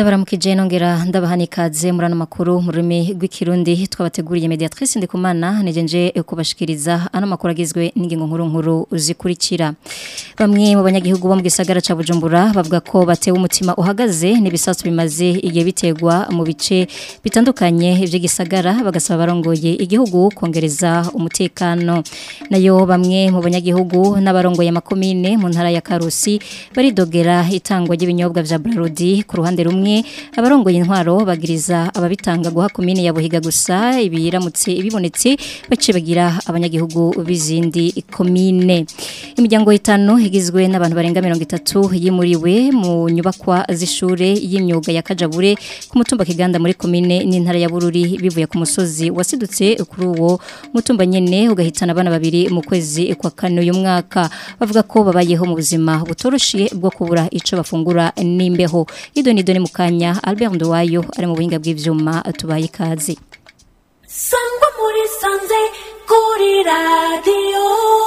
ndabaramukije nongera ndabahani ikaze muri ano makuru mu rurimi rw'ikirundi twabateguriye mediatrice ndikumana nejenje kubashikiriza ano makuru agizwe n'ingingo nkuru nkuru zikurikira bamwe mu banyagihugu bo mu gisagara ca Bujumbura bavuga ko batewe umutima uhagaze n'ibisasu bimaze igihe bitegwa mu bice bitandukanye by'igisagara bagasaba barongoye igihugu kongereza umutekano nayo bamwe mu banyagihugu n'abarongoye amakomine mu ntara ya Karusi baridogera itangwa ry'ibinyobwa vya Brarodi ku ruhande rumwe abarongoye intwaro bagiriza ababitanga guha komine ya Buhiga gusa ibiramutse ibibonetse bace bagira abanyagihugu bizindi komine imiryango itanu igizwe n'abantu barenga 30 yimuriwe mu nyubakwa z'ishure y'imyuga ya Kajabure ku mutumba kiganda muri komine n'intara ya Bururi bivuye ku musozi wasidutse kuri uwo mutumba nyene ugahitana abana babiri mu kwezi kwa kane uyu mwaka bavuga ko babayeho mu buzima butoroshiye bwo kubura ico bafungura n'imbeho ido ni doni mukanya Albert Nduwayo ari mu buhinga bw'ivyuma tubaye ikaze Sangwa muri sanze kuri radio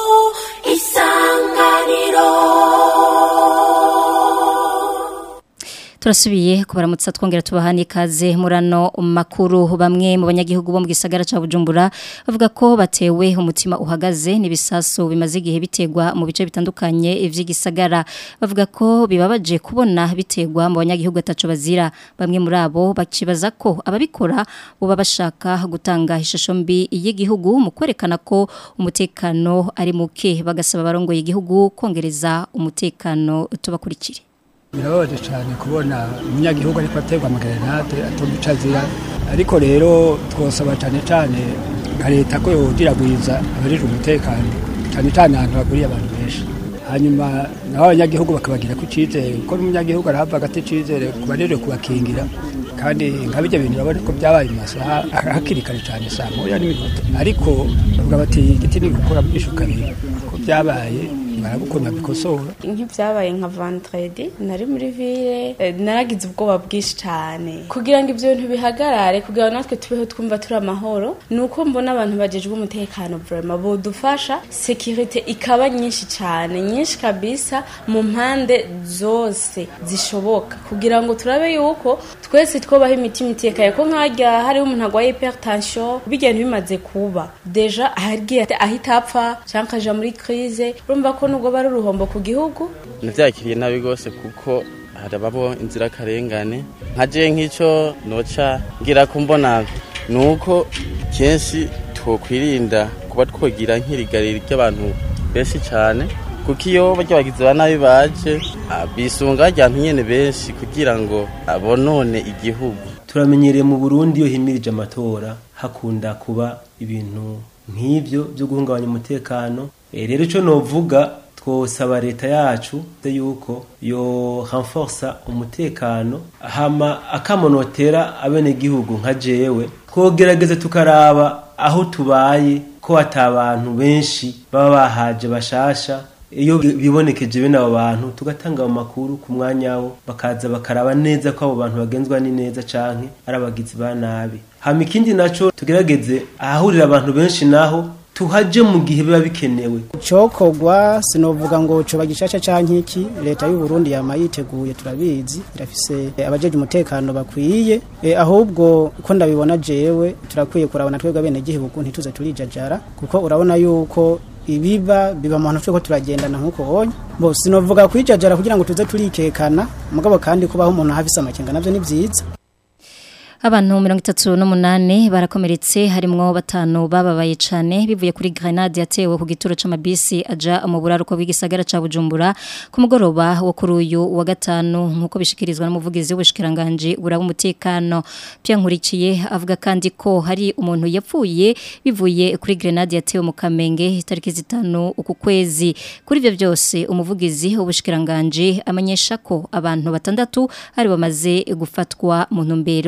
isanganiro turasubiye kubaramutsa twongera tubahani ikaze murano makuru bamwe mu banyagihugu bo mu gisagara ca Bujumbura bavuga ko batewe umutima uhagaze n'ibisaso bimaze igihe bitegwa mu bice bitandukanye vy'igisagara bavuga ko bibabaje kubona bitegwa mu banyagihugu ataco bazira bamwe muri abo bakibaza ko ababikora boba bashaka gutanga ishusho mbi y'igihugu mu kwerekana ko umutekano ari muke bagasaba barongoye igihugu kongereza umutekano tubakurikire birababaje cyane kubona umunyagihugu ariko aterwa amagerenade atumva azira ariko rero twosaba cyane cyane nka leta ko yodiragwiza abarijwe umutekano cyane cyane ahantu haguriye abantu benshi hanyuma naho abanyagihugu bakabagira ku cyizere kuko n'umunyagihugu arahava agati cyizere ku barijwe kubakingira kandi nka bijya bintu urabona ko byabaye mu masaha hakiri kare cyane saa moya n'iminota ariko bavuga bati igiti ni gukora byinshi kabiri ko byabaye barabukunda bikosora nk'ibyabaye nka ventredi nari muri ville eh, naragize ubwoba bwinshi cyane kugira ngo ibyo bintu bihagarare kugira ngo natwe tubeho twumva turi amahoro ni uko mbona abantu bagejwe umutekano vraiment bodufasha sekirite ikaba nyinshi cyane nyinshi kabisa mu mpande zose zishoboka kugira ngo turabe yuko twese twobaho imitima itekanye ko nkajya hariho umuntu agwaye hypertension bigenda bimaze kuba deja ahagiye ahita apfa cyangwa akaja muri crise urumva ko nubwo bari uruhombo ku gihugu nabyakiriye nabi rwose kuko harababo inzirakarengane nkaje nk'icyo noca ngira ko mbona ni uko kenshi twokwirinda kuba twogira nk'irigariro ry'abantu benshi cyane kuko iyo barya bagizi ba nabi baje bisunga abantu nyene benshi kugira ngo abonone igihugu turamenyereye mu Burundi iyo himirije amatora hakunda kuba ibintu nk'ivyo byo guhungabanya umutekano e, rero ico novuga twosaba leta yacu yuko yo renforsa umutekano hama akamonotera abene gihugu nka jewe twogerageze tukaraba aho tubaye ko atabantu benshi baba bahaje bashasha iyo bibonekeje bene abo bantu tugatanga amakuru ku mwanya wo bakaza bakaraba neza ko abo bantu bagenzwa ni neza canke ari abagizi ba nabi hama ikindi naco tugerageze ahahurira abantu benshi naho tuhaje mu gihe biba bikenewe cokogwa sinovuga ngo coba gishasha canke iki leta y'u Burundi yama yiteguye turabizi irafise abajeje umutekano bakwiye e, ahubwo ko ndabibona jewe turakwiye kurabona twebwe bene gihugu ntituze turijajara kuko urabona yuko ibiba biba mu hantu tweko turagendana nk'uko bonye bo sinovuga kwijajara kugira ngo tuze turikekana mugabo kandi kubaho umuntu hafise amakenga navyo ni vyiza Abantu mirongo itatu n'umunani barakomeretse harimwo batanu bababaye cane bivuye kuri grenade yatewe ku gituro c'amabisi aja mu buraruko bw'igisagara ca Bujumbura ku mugoroba wo kuri uyu wa gatanu nkuko bishikirizwa n'umuvugizi w'ubushikiranganje buraba umutekano Pierre Nkurikiye avuga kandi ko hari umuntu yapfuye bivuye kuri grenade yatewe mu Kamenge itariki zitanu uku kwezi kuri ivyo byose umuvugizi w'ubushikiranganje amenyesha ko abantu batandatu ari bamaze gufatwa mu ntumbero ya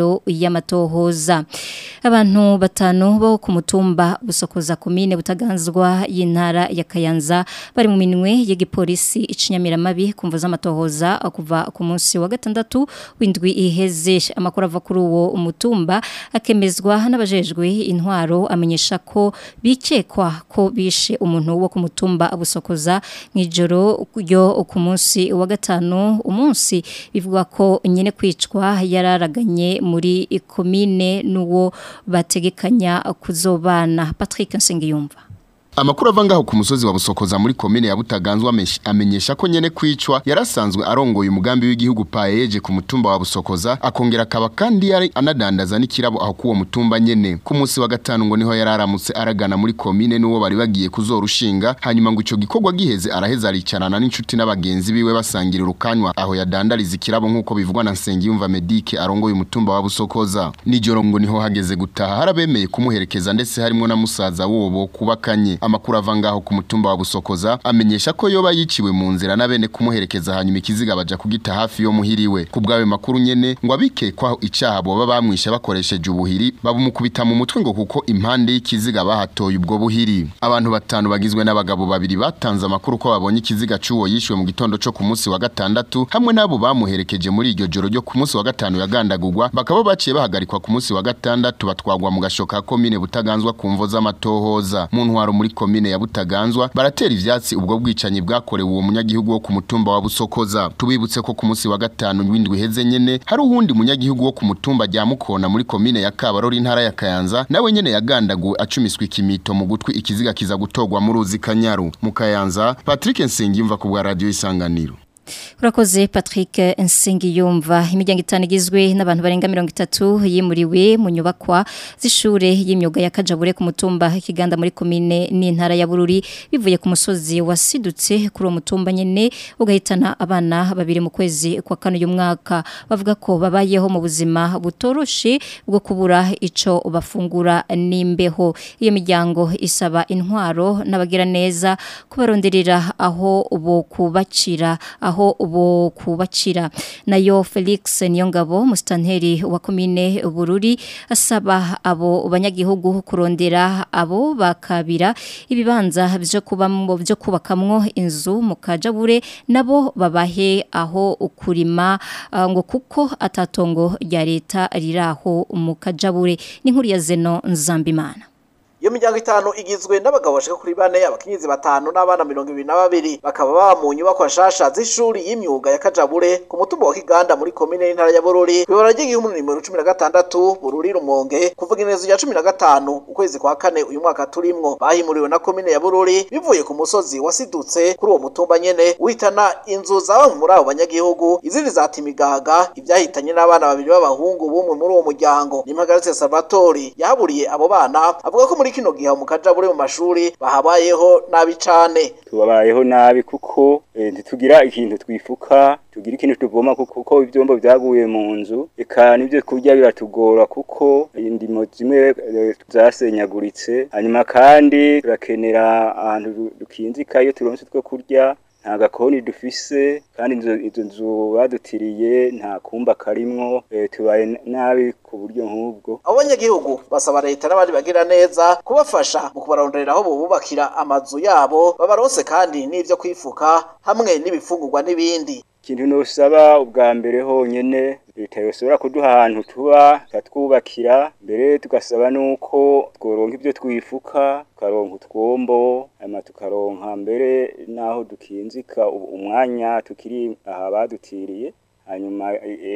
y'amatohoza abantu batanu bo ku mutumba busokoza komine butaganzwa y'intara ya Kayanza bari mu minwe y'igipolisi icinyamiramabi kumva z'amatohoza kuva ku munsi wa gatandatu w'indwi iheze amakuru ava kuri uwo umutumba akemezwa n'abajejwe intwaro amenyesha ko bikekwa ko bishe umuntu wo ku mutumba busokoza mw'ijoro ryo ku munsi wa gatanu umunsi bivuga ko nyene kwicwa yararaganye muri komine n'uwo bategekanya kuzobana Patrick Nsengiyumva Amakuru ava ngaho ku musozi wa Busokoza muri komine ya Butaganzwa amenyesha ko nyene kwicwa yarasanzwe arongoye umugambi w'igihugu paeje ku mutumba wa Busokoza akongera akaba kandi yari anadandaza n'ikirabo aho kuwo mutumba nyene ku munsi wa gatanu ngo niho yararamutse aragana muri komine n'uwo bari bagiye kuzorushinga hanyuma ngo ico gikorwa giheze araheza aricarana n'inshuti n'abagenzi biwe basangira urukanywa aho yadandariza ikirabo nk'uko bivugwa na Nsengiyumva Medike arongoye umutumba wa Busokoza nijoro ngo niho hageze gutaha harabemeye kumuherekeza ndetse harimo na musaza wobo kubakanye amakuru ava ngaho ku mutumba wa Busokoza amenyesha ko yoba yiciwe mu nzira nabene kumuherekeza hanyuma ikiziga baja kugita hafi yo muhiriwe ku bwawe makuru nyene ngo abikekwaho icaha boba bamwisha bakoresheje ubuhiri babumukubita mu mutwe ngo kuko impande y'ikiziga bahatoye ubwo buhiri abantu batanu bagizwe n'abagabo babiri batanze amakuru ko babonye ikiziga c'uwo yishwe mu gitondo co ku munsi wa gatandatu hamwe n'abo bamuherekeje muri iryo joro ryo ku munsi wa gatanu yagandagurwa bakaba baciye bahagarikwa ku munsi wa gatandatu batwagwa mu gashoka komine butaganzwa ku mvo z'amatohoza mu ntwaro muri komine ya Butaganzwa baratera ivyatsi ubwo bwicanyi bwakorewe uwo munyagihugu wo ku mutumba wa Busokoza tubibutse ko ku munsi wa gatanu w'indwi heze nyene hari uwundi munyagihugu wo ku mutumba rya Mukona muri komine ya Kabarori intara ya Kayanza nawe nyene yagandaguwe acumiswe ikimito mu gutwi ikiziga kiza gutogwa mu ruzi Kanyaru mu Kayanza Patrick Nsengimva ku bwa radio isanganiro Urakoze Patrick Nsengiyumva imiryango itanu igizwe n'abantu barenga 30 yimuriwe mu nyubakwa z'ishure y'imyuga ya Kajabure ku mutumba kiganda muri komine n'intara ya Bururi bivuye ku musozi wasidutse kuri uwo mutumba nyene ugahitana abana babiri mu kwezi kwa kane uyu mwaka bavuga ko babayeho mu buzima butoroshe bwo kubura ico bafungura n'imbeho iyo miryango isaba intwaro n'abagira neza kubaronderera aho bo kubacira aho ubo kubacira nayo Felix Niyongabo mustanteri wa komine Bururi asaba abo banyagihugu kurondera abo bakabira ibibanza byo kubamwo byo kubakamwo inzu mu kajabure nabo babahe aho ukurima uh, ngo kuko atatongo rya leta riraho mu kajabure n'inkuru ya Zeno Nzambimana iyo miryango itanu igizwe n'abagabo bashika kuri bane abakenyezi batanu n'abana mirongo ibiri na babiri bakaba baba mu nyubako nshasha z'ishuri y'imyuga ya Kajabure ku mutumba wa Kiganda muri komine y'intara ya Bururi kwibara ry'igihumbi nimero cumi na gatandatu Bururi Rumonge kuvuga inezo ya cumi na gatanu ukwezi kwa kane uyu mwaka turimwo bahimuriwe na komine ya Bururi bivuye ku musozi wasidutse kuri uwo mutumba nyene witana inzu zaba muri abo banyagihugu izindi zata imigaga ivyahitanye n'abana babiri b'abahungu bumwe muri uwo muryango nimpagaritse Salvatori yahaburiye abo bana avuga ko muri kino gihe mu kajabure mu mashuri bahabayeho nabi cane tubabayeho nabi kuko ntitugira ikintu twifuka tugira ikintu tuvoma kuko ivyombo vyaguye mu nzu eka nivyo kurya biratugora kuko indimo zimwe zasenyaguritse hanyuma kandi turakenera ahantu dukinzika iyo turonse two kurya nta gakoni dufise kandi izo nzu badutiriye nta kumba karimwo tubaye nabi ku buryo nk'ubwo abo banyagihugu basaba leta n'abandi bagira neza kubafasha mu kubarondorera aho bubakira amazu yabo babaronse kandi n'ivyo kwifuka hamwe n'ibifungurwa n'ibindi ikintu nosaba ubwa mbere honyene leta yosobora kuduha ahantu tuba ikatwubakira mbere tugasaba nuko tworonka ibyo twifuka tukaronka utwombo hanyuma tukaronka mbere n'aho dukinzika umwanya tukiri aha badutiriye hanyuma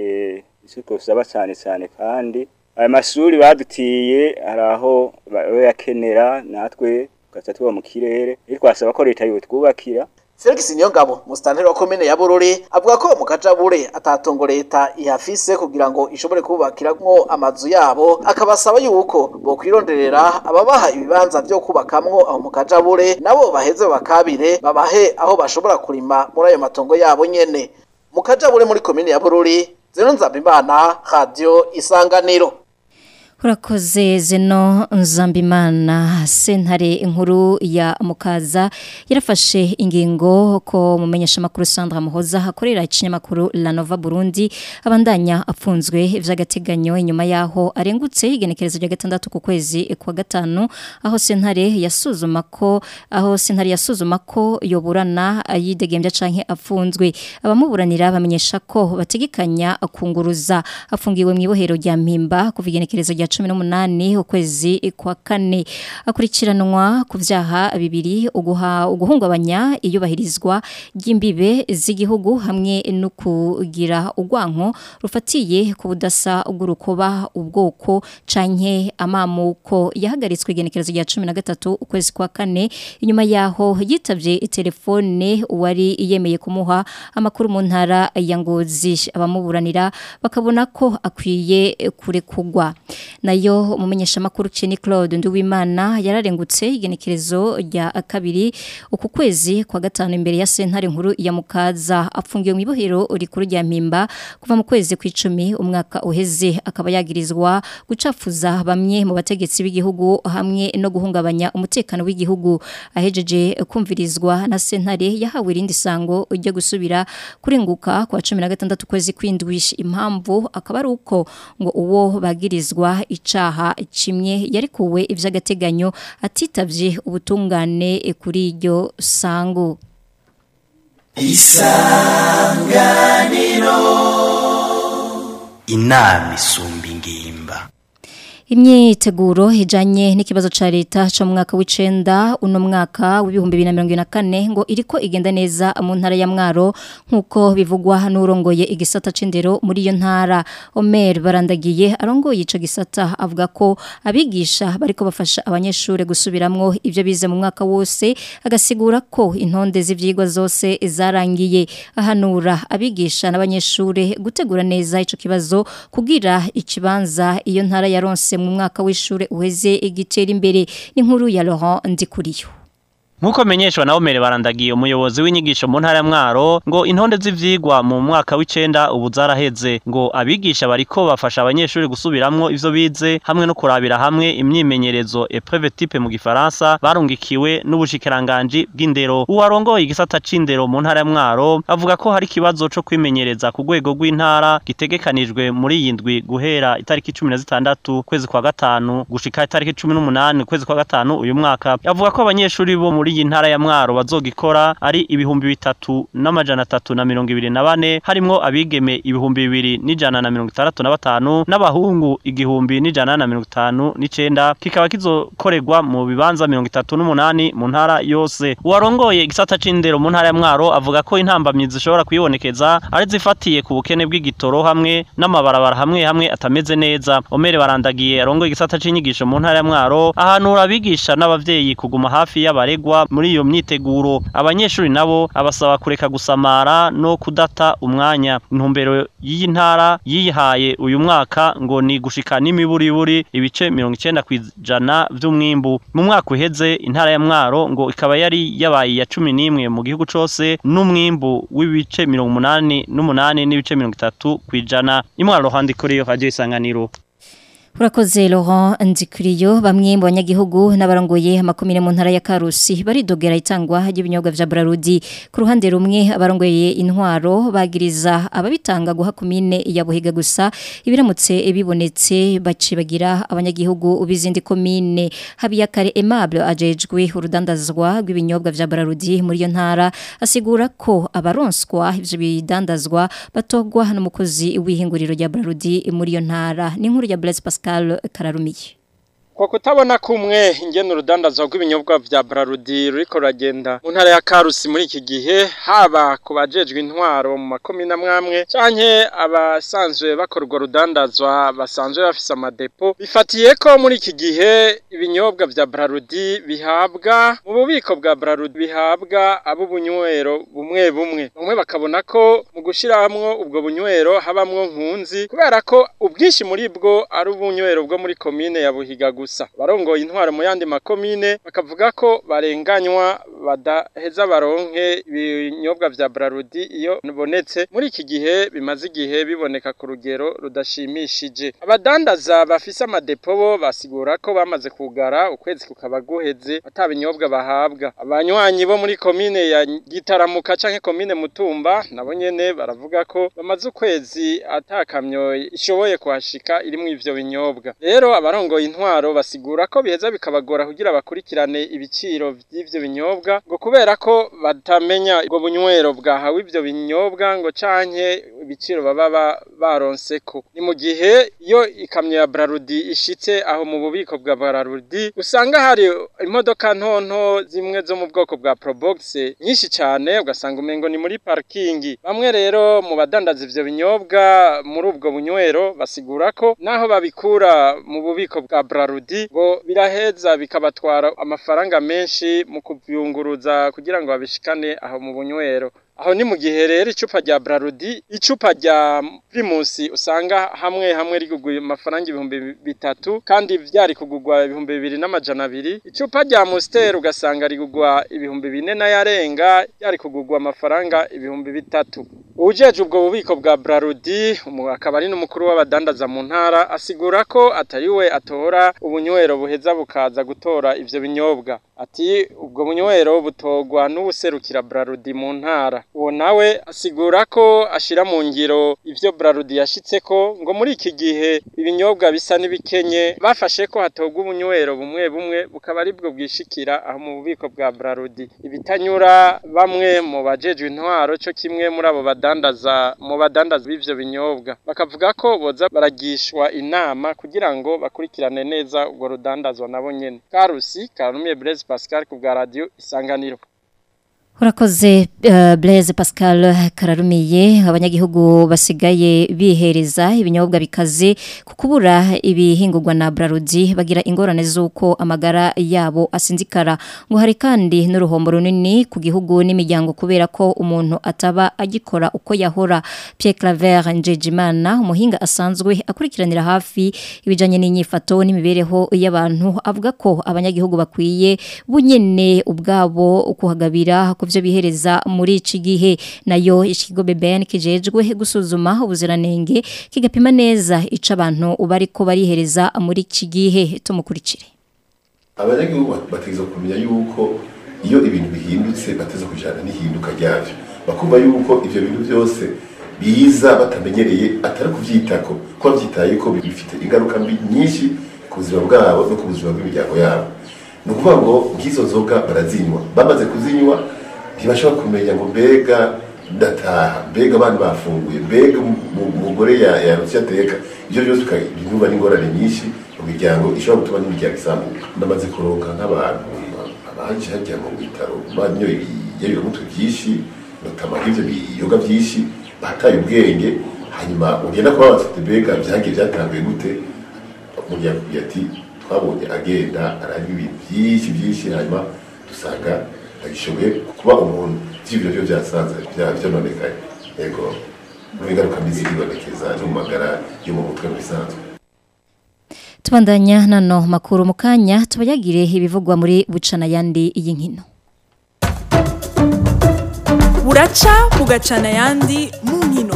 icyo twosaba cyane cyane kandi aya mashuri badutiye hari aho bayakenera natwe tugaca tuba mu kirere twasaba ko leta yotwubakira Felix Niyongabo mustanteri wa komine ya Bururi avuga ko mu kajabure atatongo leta ihafise kugira ngo ishobore kubakiramwo amazu yabo akabasaba yuko bo kwironderera ababaha ibibanza byo kubakamwo aho mu kajabure nabo baheze bakabire babahe aho bashobora kurima muri ayo matongo yabo nyene mu kajabure muri komine ya Bururi Zeno Nzabimana Radio Isanganiro Urakoze zeno nzambimana sentare inkuru ya mukaza yarafashe ingingo ko mumenyesha makuru Sandra Muhoza hakorera ikinyamakuru La Nova Burundi abandanya apfunzwe vy'agateganyo inyuma yaho arengutse igenekerezo rya gatandatu ku kwezi kwa gatanu aho sentare yasuzuma ko aho sentare yasuzuma ko yoburana yidegembya canke apfunzwe abamuburanira bamenyesha ko bategekanya kunguruza afungiwe mu ibohero rya Mpimba kuva igenekerezo rya cumi n'umunani ukwezi kwa kane akurikiranwa ku vyaha bibiri uguha uguhungabanya iyubahirizwa ry'imbibe z'igihugu hamwe no kugira urwanko rufatiye ku budasa bw'urukoba ubwoko canke amamuko yahagaritswe igenekerezo rya cumi na gatatu ukwezi kwa kane inyuma yaho yitavye telefone wari yemeye kumuha amakuru mu ntara ya Ngozi abamuburanira bakabona ko akwiye kurekugwa nayo umumenyesha makuru Cheni Claude Nduwimana yararengutse igenekerezo rya kabiri uku kwezi kwa gatanu imbere ya sentare nkuru ya Mukaza apfungiwe mu ibohero rikuru rya Mpimba kuva mu kwezi kw'icumi umwaka uheze akaba yagirizwa gucafuza bamwe mu bategetsi b'igihugu hamwe no guhungabanya umutekano w'igihugu ahejeje kumvirizwa na sentare yahawe irindi sango ryo gusubira kurenguka kwa 16 kwezi kwindwi impamvu akaba ari uko ngo uwo bagirizwa icaha kimwe yarikuwe ivy'agateganyo atitavye ubutungane kuri iryo sango isanganiro inama isumba ingimba Imyiteguro ijanye n'ikibazo ca leta cyo mu mwaka w'icenda uno mwaka w'ibihumbi 2024 ngo iriko igenda neza mu ntara ya Mwaro nkuko bivugwa n'urongoye igisata c'indero muri iyo ntara Omer barandagiye arongoye ico gisata avuga ko abigisha bariko bafasha abanyeshure gusubiramwo ivyo bize mu mwaka wose agasigura ko intonde z'ivyigwa zose zarangiye ahanura abigisha n'abanyeshure gutegura neza ico kibazo kugira ikibanza iyo ntara yaronse mu mwaka w'ishure uheze igitera imbere n'inkuru ya Laurent Ndikuriyo Nkuko menyeshwa na Omere barandagiye umuyobozi w'inyigisho mu ntara ya Mwaro ngo intonde z'ivyigwa mu mwaka w'icenda ubu zaraheze ngo abigisha bariko bafasha abanyeshuri gusubiramwo ivyo bize hamwe no kurabira hamwe imyimenyerezo épreuve type mu gifaransa barungikiwe n'ubushikiranganje bw'indero uwarongoye igisata c'indero mu ntara ya Mwaro avuga ko hari kibazo co kwimenyereza ku rwego rw'intara gitegekanijwe muri iyi ndwi guhera itariki 16 kwezi kwa gatanu gushika itariki 18 kwezi kwa gatanu uyu mwaka avuga ko abanyeshuri bo muri iyi ntara ya Mwaro bazogikora ari ibihumbi bitatu n'amajana atatu na mirongo ibiri na bane harimwo abigeme ibihumbi bibiri n'ijana na mirongo itandatu na batanu n'abahungu igihumbi n'ijana na mirongo itanu n'icenda kikaba kizokorerwa mu bibanza mirongo itatu n'umunani mu ntara yose uwarongoye igisata c'indero mu ntara ya Mwaro avuga ko intambamyi zishobora kwibonekeza ari zifatiye ku bukene bw'igitoro hamwe n'amabarabara hamwe hamwe atameze neza Omere barandagiye arongoye igisata c'inyigisho mu ntara ya Mwaro ahanura abigisha n'abavyeyi kuguma hafi y'abaregwa muri iyo myiteguro abanyeshuri nabo abasaba kureka gusamara no kudata umwanya intumbero y'iyi ntara yihaye uyu mwaka ngo ni gushika n'imiburiburi ibice mirongo icenda kw'ijana vy'umwimbu mu mwaka uheze intara ya Mwaro ngo ikaba yari yabaye ya cumi n'imwe mu gihugu cose n'umwimbu w'ibice mirongo umunani n'umunani n'ibice mirongo itatu kw'ijana imwaro handi kuri iyo radio isanganiro Urakoze Laurent Ndikuriyo bamwe mu banyagihugu n'abarongoye amakomine mu ntara ya Karusi baridogera itangwa ry'ibinyobwa vya Brarudi ku ruhande rumwe abarongoye intwaro bagiriza ababitanga guha komine ya Buhiga gusa ibiramutse bibonetse bacibagira abanyagihugu ubizindi komine Habiyakare Aimable ajejwe urudandazwa rw'ibinyobwa vya Brarudi muri iyo ntara asigura ko abaronswa ivyo bidandazwa batogwa n'umukozi w'ihinguriro rya Brarudi muri iyo ntara ni nkuru ya Blaise Pascal Kararumiye kwa kutabona kumwe ingene urudandazwa rw'ibinyobwa vya Brarudi ruriko ruragenda mu ntara ya Karusi muri iki gihe haba ku bajejwe intwaro mu makomine amwamwe canke abasanzwe bakora urwo rudandazwa basanzwe bafise amadepo bifatiye ko muri iki gihe ibinyobwa vya Brarudi bihabwa mu bubiko bwa Brarudi bihabwa abo bunywero bumwe bumwe bamwe bakabona ko mu gushiramwo ubwo bunywero habamwo nkunzi kubera ko ubwinshi muri bwo ari ubunywero bwo muri komine ya Buhiga gusa gusa barongoye intwaro mu yandi makomine bakavuga ko barenganywa badaheza baronke ibinyobwa vya Brarudi iyo bibonetse muri iki gihe bimaze igihe biboneka ku rugero rudashimishije abadandaza bafise amadepo bo basigura ko bamaze kugara ukwezi kukaba guheze atabinyobwa bahabwa abanywanyi bo muri komine ya Gitaramuka canke komine Mutumba nabo nyene baravuga ko bamaze ukwezi atakamyo ishoboye kuhashika irimwo ivyo binyobwa rero abarongoye intwaro basigura ko biheza bikabagora kugira bakurikirane ibiciro vy'ivyo binyobwa ngo kubera ko batamenya ubwo bunywero bwahawe ivyo binyobwa ngo canke ibiciro baba ba- baronseko ni mu gihe iyo ikamyo ya Brarudi ishitse aho mu bubiko bwa Brarudi usanga hari imodoka ntonto zimwe zo mu bwoko bwa Probox nyinshi cyane ugasanga umengo ni muri parking bamwe rero mu badandaza ivyo binyobwa muri ubwo bunywero basigura ko naho babikura mu bubiko bwa Brarudi ngo biraheza bikabatwara amafaranga menshi mu kuvyunguruza kugira ngo babishikane aho mu bunywero aho ni mu gihe rero icupa rya Brarudi icupa rya Primus usanga hamwe hamwe rigugwa amafaranga ibihumbi bitatu kandi vyari kugugwa ibihumbi bibiri n'amajana abiri icupa rya Monster ugasanga rigugwa ibihumbi bine n'ayarenga ryari kugugwa amafaranga ibihumbi bitatu ujeje ubwo bubiko bwa Brarudi umu- akaba ari n'umukuru w'abadandaza mu ntara asigura ko atari we atora ubunywero buheza bukaza gutora ivyo binyobwa ati ubwo bunywero butogwa n'ubuserukira Brarudi mu ntara uwo nawe asigura ko ashira mu ngiro ivyo Brarudi yashitseko ngo muri iki gihe ibinyobwa bisa n'ibikenye bafashe ko hatogwa ubunywero bumwe bumwe bukaba aribwo bwishikira aho mu bubiko bwa Brarudi ibitanyura bamwe mu bajejwe intwaro cyo kimwe muri abo badandaza mu badandaza b'ivyo binyobwa bakavuga ko boza baragishwa inama kugira ngo bakurikirane neza ubwo rudandazwa nabo nyene Karusi Karumiye Blaise Pascal ku bwa radio Isanganiro Urakoze uh, Blaise Pascal kararumiye abanyagihugu basigaye bihereza ibinyobwa bikaze kukubura ibihingurwa na Brarudi bagira ingorane z'uko amagara yabo asinzikara ngo hari kandi n'uruhombo runini ku gihugu n'imiryango kubera ko umuntu ataba agikora uko yahora Pierre Claver Njejimana umuhinga asanzwe akurikiranira hafi ibijanye n'inyifato n'imibereho y'abantu avuga ko abanyagihugu bakwiye bunyene ubwabo kuhagabira ku byo bihereza muri iki gihe nayo ikigo BBN kijejwe gusuzuma ubuziranenge kigapima neza ico abantu bariko barihereza muri iki gihe tumukurikire abanyagihugu bategeza kumenya yuko iyo ibintu bihindutse bateza kujana n'ihinduka ryavyo bakumva yuko ivyo bintu byose biza batamenyereye atari kuvyitako ko bavyitaye ko bifite ingaruka mbi nyinshi ku buzima bwabo no ku buzima bw'imiryango yabo ni ukuvuga ngo nk'izo nzoga barazinywa bamaze kuzinywa ntibashobora kumenya ngo mbega ndataha mbega abana bafunguye mbega umugore yarutse ateka ibyo byose binuba n'ingorane nyinshi mu miryango ishobora gutuma n'imiryango isambuka ndamaze kuronka nk'abantu abaje hajya mu bitaro banyoye ibiyabiramutwe byinshi notama nk'ivyo biyoga byinshi bataye ubwenge hanyuma ugenda kuba bafite mbega byagiye byatanguye gute umuryango kugira ati twabonye agenda aranywa ibintu byinshi byinshi hanyuma dusanga agishoboye kuba umuntu by'ibiro byo byasanze byononekaye yego n'ingaruka mbi ziribonekeza no mu magara yo mu mutwe bisanzwe tubandanya nano makuru mu kanya tubayagire ibivugwa muri bucana yandi y'inkino buraca bugacana yandi mu nkino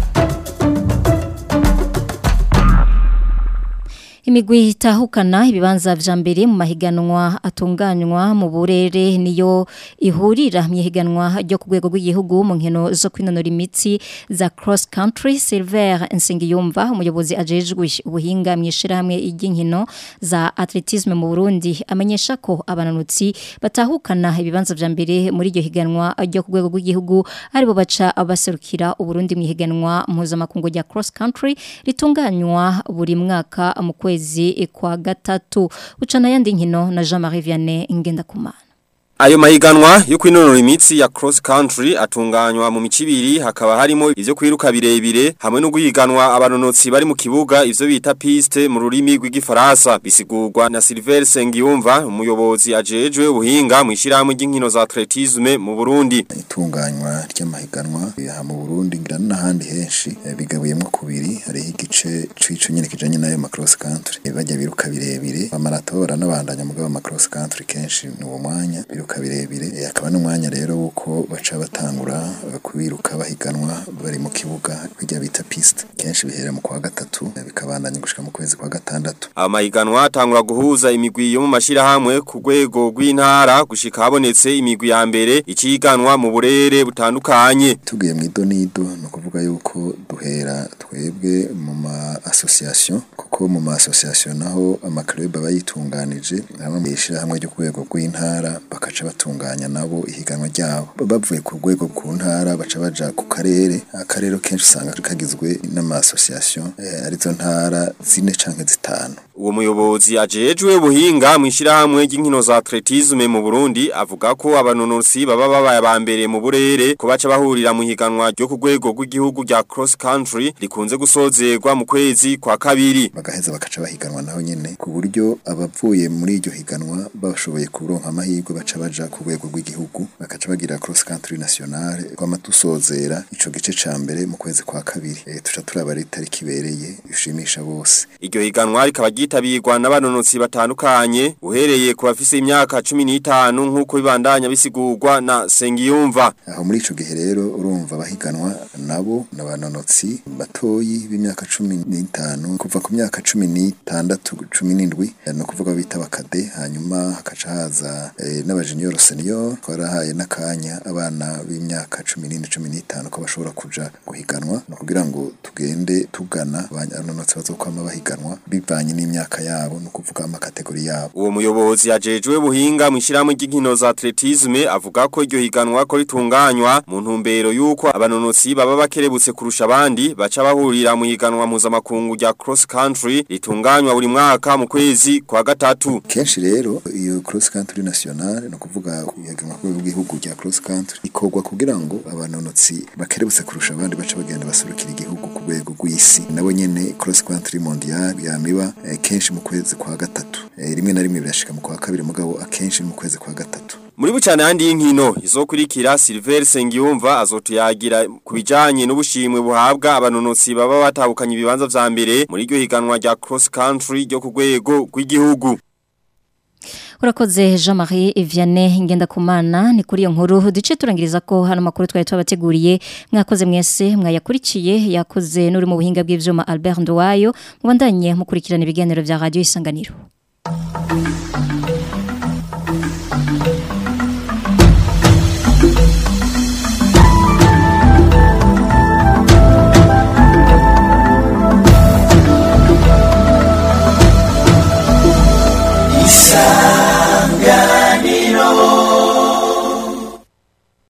imigwi itahukana ibibanza vya mbere mu mahiganwa atunganywa mu burere niyo ihurira mu ihiganwa ryo ku rwego rw'igihugu mu nkino zo kwinonora imitsi za cross country Silver Nsengiyumva umuyobozi ajejwe ubuhinga mu ishirahamwe ry'inkino za atletisme mu Burundi amenyesha ko abananutsi batahukana ibibanza vya mbere muri iryo higanwa ryo ku rwego rw'igihugu aribo baca abaserukira uburundi mu ihiganwa mpuzamakungu rya cross country ritunganywa buri mwaka mu kwezi kwezi kwa gatatu ucana yandi nkino na Jean Marie Vianney Ngendakumana Ayo mahiganwa yo kwinonora imitsi ya cross country atunganywa mu micibiri hakaba harimo ivyo kwiruka birebire hamwe no guhiganwa abanonotsi bari mu kibuga ivyo bita piste mu rurimi rw'igifaransa bisigurwa na Silver Sengiyumva umuyobozi ajejwe ubuhinga mu ishiramwe ry'inkino za atletisme mu Burundi itunganywa ry'amahiganwa ya mu Burundi ngira n'ahandi henshi eh, bigabuyemo kubiri hari igice c'ico nyene kijanye nayo ma cross country Eh, bajya biruka birebire amarato baranabandanya mugabo ma cross country kenshi ni uwo mwanya biruka birebire Eh, akaba n'umwanya rero wuko baca batangura eh, kubiruka bahiganwa bari mu kibuga bijya bita piste kenshi bihera mu kwa gatatu eh, bikabandanya gushika mu kwezi kwa gatandatu Amahiganwa atangura guhuza imigwi yo mu mashirahamwe ku rwego rw'intara gushika habonetse imigwi ya mbere iciganwa mu burere butandukanye tugiye mu idonido ni ukuvuga yuko duhera twebwe mu ma association kuko mu ma association naho amaklub aba yitunganije hamwe mu ishyirahamwe ryo ku rwego rw'intara bakaca batunganya nabo ihiganwa ryabo bavuye ku rwego ku ntara baca baja ku karere akarere kenshi usanga kagizwe n'ama association eh, arizo ntara zine canke zitanu Uwo muyobozi ajejwe ubuhinga mu ishyirahamwe ry'inkino za atletisme mu Burundi avuga ko abanonotsi baba babaye aba mbere mu burere ko baca bahurira mu higanwa ryo ku rwego rw'igihugu rya cross country rikunze gusozerwa mu kwezi kwa kabiri bagaheza bakaca bahiganwa naho nyene ku buryo abavuye muri iryo higanwa bashoboye kuronka amahirwe baca baja ku rwego rw'igihugu bakaca bagira cross country nationale kwama dusozera ico gice ca mbere mu kwezi kwa kabiri e, tuca turaba ari itariki ibereye ishimisha bose Iryo higanwa rikaba ryitabirwa n'abanonotsi batandukanye uhereye ku bafise imyaka 15 nk'uko bibandanya bisigurwa na Sengiyumva aho muri ico gihe rero urumva bahiganwa nabo n'abanonotsi batoyi b'imyaka cumi n'itanu kuva ku myaka cumi n'itandatu cumi n'indwi ni ukuvuga bita bakade hanyuma hakaca haza eh, n'abajenior senior twarahaye n'akanya abana b'imyaka cumi n'ine cumi n'itanu ko bashobora kuja guhiganwa no kugira ngo tugende tugana abanonotsi bazokwama bahiganwa bivanye n'imyaka yabo no kuvuga amakategori yabo Uwo muyobozi ajejwe buhinga mu ishyirahamwe ry'inkino za atletisme avuga ko iryo higanwa ko ritunganywa mu ntumbero yuko abanonotsi baba bakerebutse kurusha abandi baca bahurira mu higanwa mpuzamakungu rya cross country ritunganywa buri mwaka mu kwezi kwa gatatu kenshi rero iyo cross country nationale no kuvuga ihiganwa rw'igihugu rya cross country ikorwa kugira ngo abanonotsi bakerebutse kurusha abandi baca bagenda basurukira igihugu ku rwego rw'isi nabo nyene cross country mondial yamiba eh, kenshi mu kwezi kwa gatatu eh, rimwe na rimwe birashika mu kwa kabiri mugabo akenshi ni mu kwezi kwa gatatu Muri bucane handi y'inkino izokurikira Silver Sengiyumva azotuyagira kubijanye n'ubushimwe buhabwa abanonotsi baba batahukanye ibibanza vya mbere muri iryo higanwa rya cross country ryo ku rwego rw'igihugu Urakoze Jean-Marie Vianney Ngendakumana ni kuri iyo nkuru duce turangiriza ko hano makuru twari twabateguriye mwakoze mwese mwayakurikiye yakoze n'uri mu buhinga bw'ivyuma Albert Nduwayo mubandanye mukurikirana ibiganiro vya radio isanganiro